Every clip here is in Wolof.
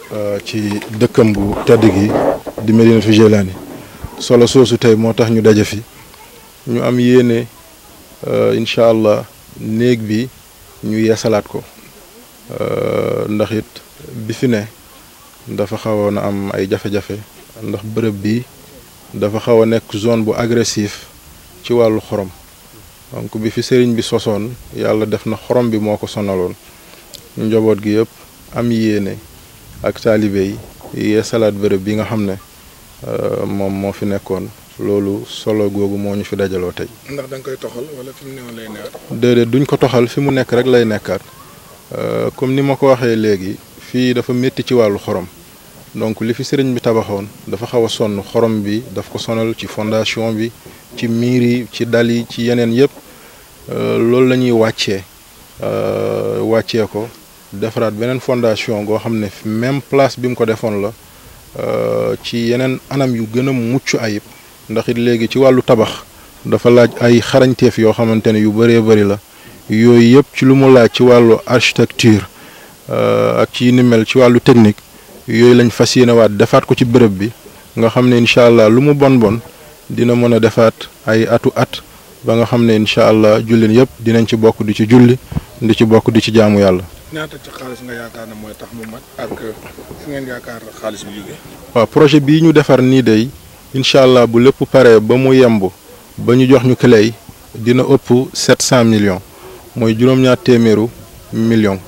ci dëkkam bu tedd gi di Medinatu Jelani solo soosu tey moo tax ñu daje fi ñu am yéene incha allah néeg bi ñu yeesalaat ko ndax it bi fi ne dafa xawoon a am ay jafe-jafe ndax bërëb bi dafa xaw a nekk zone bu agressif ci wàllu xorom donc bi fi sëriñ bi sosoon yàlla def na xorom bi moo ko sonaloon njaboot gi yëpp am yéene ak taalibe yi yeesalaat bërëb bi nga xam ne moom moo fi nekkoon loolu solo googu moo ñu fi dajaloo tey. ndax da nga koy toxal wala fi mu newoon lay nekkaat. déedéet duñ ko toxal fi mu nekk rek lay nekkaat comme ni ma ko waxee léegi fii dafa métti ci wàllu xorom donc li fi sëriñ bi tabaxoon dafa xaw a sonn xorom bi daf ko sonal ci fondation bi ci miir yi ci dal yi ci yeneen yëpp loolu la ñuy wàccee wàccee ko defaraat beneen fondation goo xam ne même place bi mu ko defoon la ci yeneen anam yu gën a mucc ayib. ndax it léegi ci wàllu tabax dafa laaj ay xarañteef yoo xamante ne yu bëree bëri la yooyu yëpp ci lu mu laaj ci wàllu architecture ak ci ni mel ci wàllu technique yooyu lañ fas yéenewaat defaat ko ci bërëb bi nga xam ne incha allah lu mu bon bon dina mën a defaat ay atu at ba nga xam ne incha allah jullin yëpp dinañ ci bokk di ci julli di ci bokk di ci jaamu yàlla. ñaata ci xaalis nga yaakaar ne mooy tax mu mat ak fu ngeen yaakaar xaalis bi jógee. waaw projet bii ñu defar nii day incha allah bu lépp paree ba mu yemb ba ñu jox ñu clé yi dina ëpp sept cent millions mooy juróom-ñaar téeméeru millions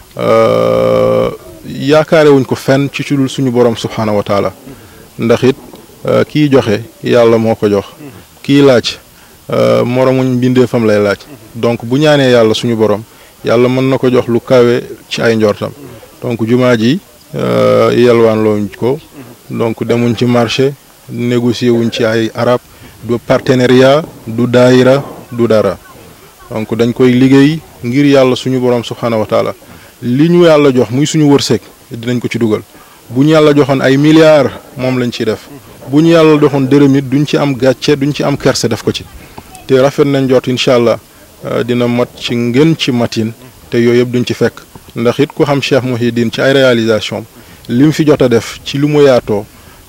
yaakaare wuñ ko fenn ci dul suñu borom subhaanahu wa taala ndax it kii joxe yàlla moo ko jox kii laaj moromuñ mbindeefam lay laaj donc bu ñaanee yàlla suñu borom yàlla mën na ko jox lu kawe ci ay njortam donc jumaa ji yelwaan looñ ko donc demuñ ci marché. négocier wuñ ci ay arab du partenariat du daayira du dara donc dañ koy liggéey ngir yàlla suñu borom subhaanahu wa taala li ñu yàlla jox muy suñu wërsëg dinañ ko ci dugal bu ñu yàlla joxoon ay milliards moom lañ ciy def bu ñu yàlla joxoon dërëm it duñ ci am gàcce duñ ci am kerse def ko ci te rafet nañ jot incha allah dina mat ci ngën ci matin te yooyu yëpp duñ ci fekk ndax it ku xam Cheikh Mouhidine ci ay réalisation li mu fi jot a def ci lu mu yaatoo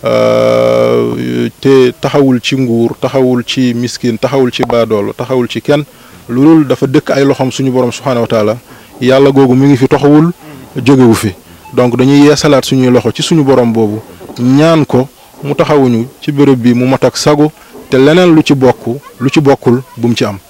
te taxawul ci nguur taxawul ci miskin taxawul ci baadoolo taxawul ci kenn loolu dafa dëkk ay loxoom suñu borom subhaanahu wa taala yàlla googu mi ngi fi taxawul jógewu fi donc dañuy yeesalaat suñuy loxo ci suñu borom boobu ñaan ko mu taxawuñu ci béréb bi mu mat ak sago te leneen lu ci bokk lu ci bokkul bu mu ci am.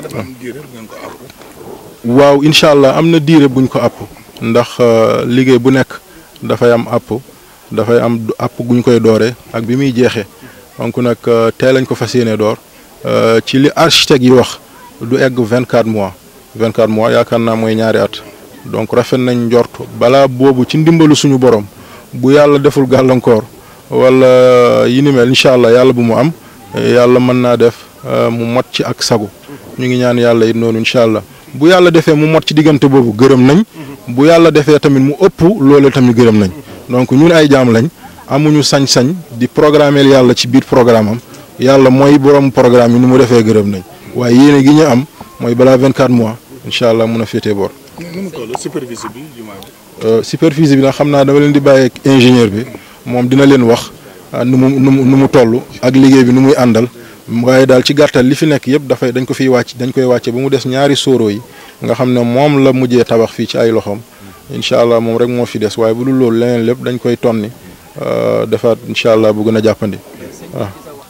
waaw incha allah am na diire buñ ko àpp ndax liggéey bu nekk dafay am àpp. dafay am àpp guñ koy dooree ak bi muy jeexee donc nag tey lañ ko fas yéene door ci li architecte yi wax du egg vingt quatre mois vingt quatre mois yaakaar naa mooy ñaari at donc rafet nañ njort balaa boobu ci ndimbalu suñu borom bu yàlla deful gàllankoor wala yi ni mel incha allah yàlla bu mu am yàlla mën naa def mu mot ci ak sagu ñu ngi ñaan yàlla it noonu incha allah bu yàlla defee mu mot ci diggante boobu gërëm nañ bu yàlla defee tamit mu ëpp loole tamit gërëm nañ. donc ñun ay jaam lañ amuñu sañ-sañ di programmer yàlla ci biir programme am yàlla mooy borom programme yi ni mu defee gërëm nañ waaye yéene gi ñu am mooy balaa 24 mois incha allah mun a féetee boor. nu mu toll superficie bi jumaa superficie bi nag xam naa dama leen di bàyyi ak ingénieur bi moom dina leen wax nu mu nu mu nu mu toll ak liggéey bi nu muy àndal waaye daal ci gàttal li fi nekk yëpp dafay dañ ko fiy wàcc dañ koy wàcce ba mu des ñaari sóoro yi nga xam ne moom la mujjee tabax fii ci ay loxoom. incha allah moom rek moo fi des waaye bu dul loolu leneen lépp dañ koy tonni defaat incha allah bu gën a jàppandi waaw.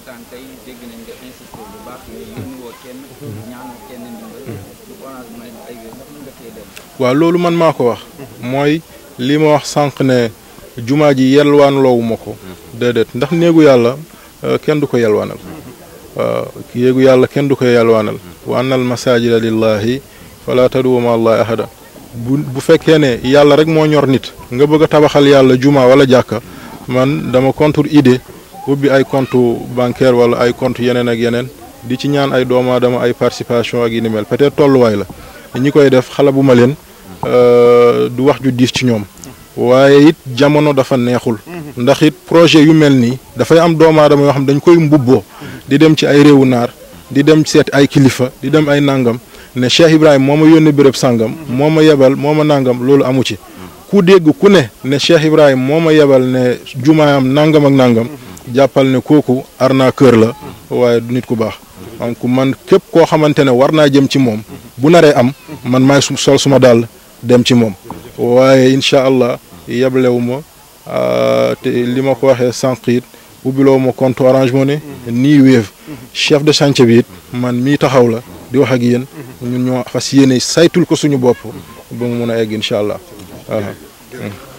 waaw loolu man maa ko wax. mooy li ma wax sànq ne jumaa ji yelwaan loowu ma ko. déedéet ndax néegu yàlla kenn du ko yelwaanal. waaw yéegu yàlla kenn du ko yelwaanal. wa annal masajida lillahi fala tad'u ma allahi ahada bu bu fekkee ne yàlla rek moo ñor nit nga bëgg a tabaxal yàlla juma wala jàkka man dama contre idée ubbi ay compte bancaire wala ay compte yeneen ak yeneen di ci ñaan ay doomu aadama ay participation ak yi ni mel peut-être tolluwaay la ñi koy def xala bu ma leen du wax ju diis ci ñoom waaye it jamono dafa neexul ndax it projet yu mel nii dafay am doomu aadama yoo xam dañ koy mbubboo di dem ci ay réewu naar di dem seet ay kilifa di dem ay nangam ne Cheikh Ibrahima moo ma yónnee béréb sàngam moo ma yebal moo ma nangam loolu amu ci ku ku dégg ku ne ne Cheikh Ibrahima moo ma yebal ne jumaayam nangam ak nangam jàppal ne kooku arnaqueur la waaye du nit ku baax donc man képp koo xamante ne war naa jëm ci moom bu naree am man maay su sol suma daal dem ci moom waaye incha allah yeblewu ma te li ma ko waxee sànq it ubbiloo ma compte Orange Money nii Wave chef de chantier bi it man mii taxaw la di wax ak yéen ñun ñoo fas yéene saytul ko suñu bopp ba mu mun a egg incha allah.